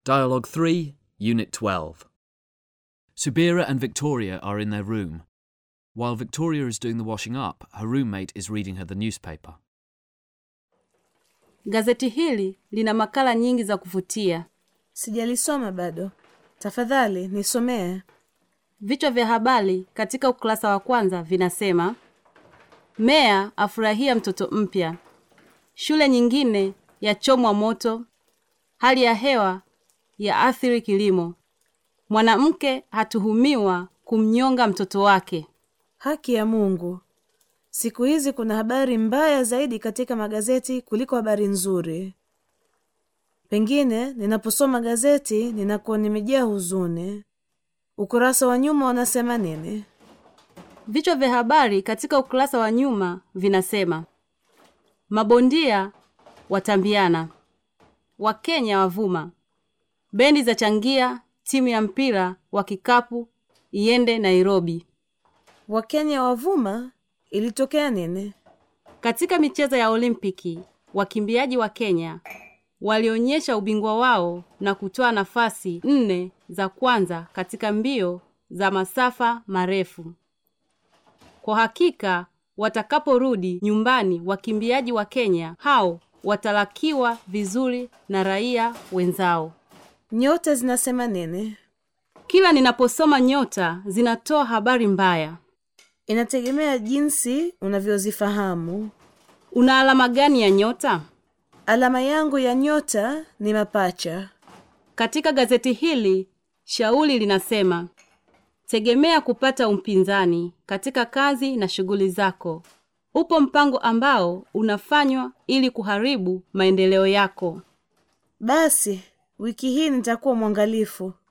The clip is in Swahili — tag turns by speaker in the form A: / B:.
A: Dialogue 3, Unit 12. Subira and Victoria are in their room. While Victoria is doing the washing up, her roommate is reading her the newspaper.
B: Gazeti hili lina makala nyingi za kuvutia.
C: Sijalisoma bado. Tafadhali nisomee.
B: Vichwa vya habari katika ukurasa wa kwanza vinasema: meya afurahia mtoto mpya, shule nyingine yachomwa moto, hali ya hewa ya athiri kilimo, mwanamke hatuhumiwa kumnyonga mtoto wake.
C: Haki ya Mungu. Siku hizi kuna habari mbaya zaidi katika magazeti kuliko habari nzuri. Pengine ninaposoma gazeti ninakuwa nimejaa huzuni. Ukurasa wa nyuma wanasema nini?
B: Vichwa vya habari katika ukurasa wa nyuma vinasema: mabondia watambiana, Wakenya wavuma, bendi za changia timu ya mpira wa kikapu iende Nairobi.
C: Wakenya wavuma? Ilitokea nini?
B: Katika michezo ya Olimpiki, wakimbiaji wa Kenya walionyesha ubingwa wao na kutoa nafasi nne za kwanza katika mbio za masafa marefu. Kwa hakika watakaporudi nyumbani, wakimbiaji wa Kenya hao watalakiwa vizuri na raia wenzao.
C: Nyota zinasema nini?
B: Kila ninaposoma nyota zinatoa habari mbaya.
C: Inategemea jinsi unavyozifahamu.
B: Una alama gani ya nyota?
C: Alama yangu ya nyota ni mapacha.
B: Katika gazeti hili shauri linasema tegemea kupata upinzani katika kazi na shughuli zako. Upo mpango ambao unafanywa ili kuharibu maendeleo yako.
C: Basi wiki hii nitakuwa mwangalifu.